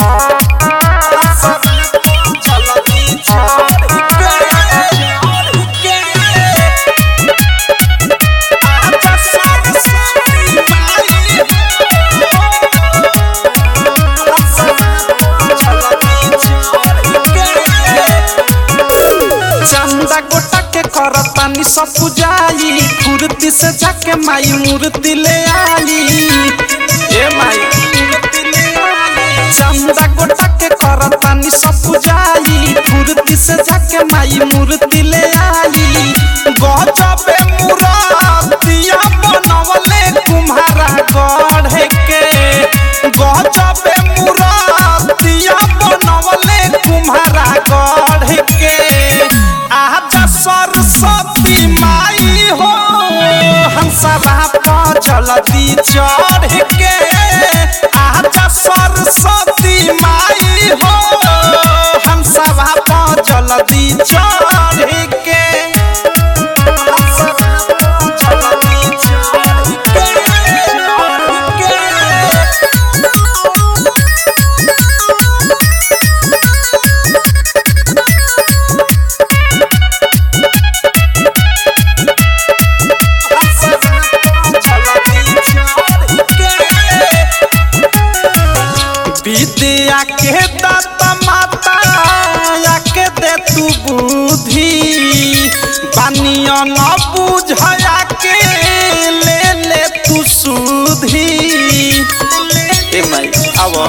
चंदा गोटा के करतानी सब पुजाई फुर्ती से जाके माई मूर्ति ले आई ए माई चंदा गोटा के करतानी सब पुजाई फुर्ती से जाके माई मूर्ति ले आई गजबे मूर्तिया बनवले कुम्हारा गढ़े के गजबे मूर्तिया बनवले कुम्हारा गढ़े के आजा सरस्वती माई हो हंसरा पर जल्दी चढ़ के आजा सरस्वती माई हो हंसरा पर जल्दी चढ़ के हंसरा पर जल्दी चढ़ के, चढ़ के। विद्या के दाता माता के दे तू बुद्धि बानिया न बुझया के ले ले तू सुधी ए माई आवा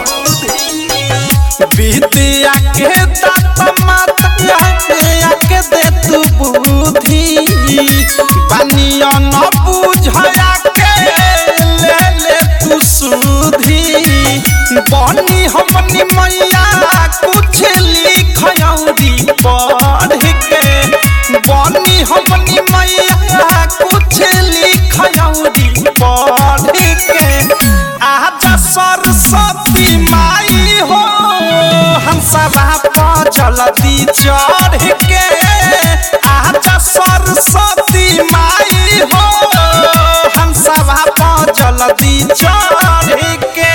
विद्या के दाता माता के दे तू बुद्धि बानिया न बुझया के ले ले तू सुधी बनी हमनी मैया कुछ लिखयौरी पढ़ के बनी हमनी मैया कुछ लिखयौरी पढ़ के आजा सरस्वती माई हो हंसरा पर जल्दी चढ़ के आजा सरस्वती माई हो हंसरा पर जल्दी चढ़ के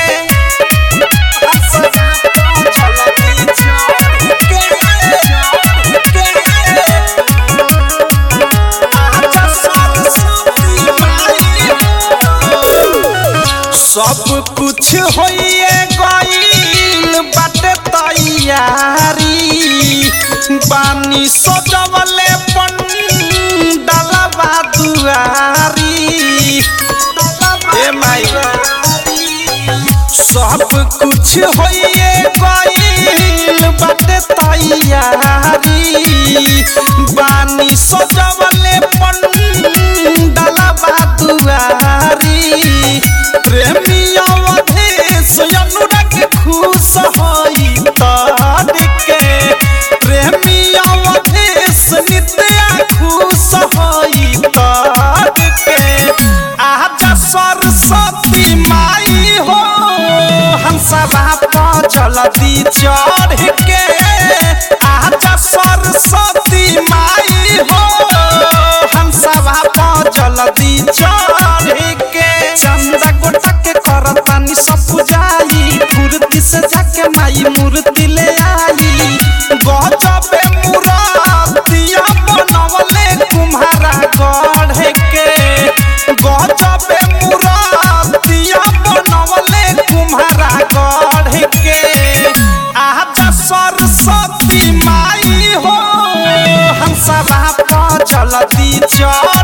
हंसरा पर जल्दी चढ़ के, चढ़ के। आजा सरस्वती माई हो। सब कुछ होइए गईल बाटे तैयारी बानी सजवले पंडलवा दुआरी ए माई सब कुछ होइए गईल बाटे तैयारी बानी सजवले पंडलवा दुआरी प्रेमी अवधेश अनुराग खुश होई तार के प्रेमी अवधेश नित्या खुश होई तार के आजा सरस्वती माई हो हंसरा पर जल्दी चढ़ के आजा सरस्वती माई हो हंसरा पर जल्दी चढ़ के चंदा गोटा के करतानी सब पुजाई फुर्ती से जाके माई मूर्ति ले आई गजबे मूर्तिया बनवले कुम्हारा गढ़े के गजबे मूर्तिया बनवले कुम्हारा गढ़े के आजा सरस्वती माई हो हंसरा पर जल्दी चढ़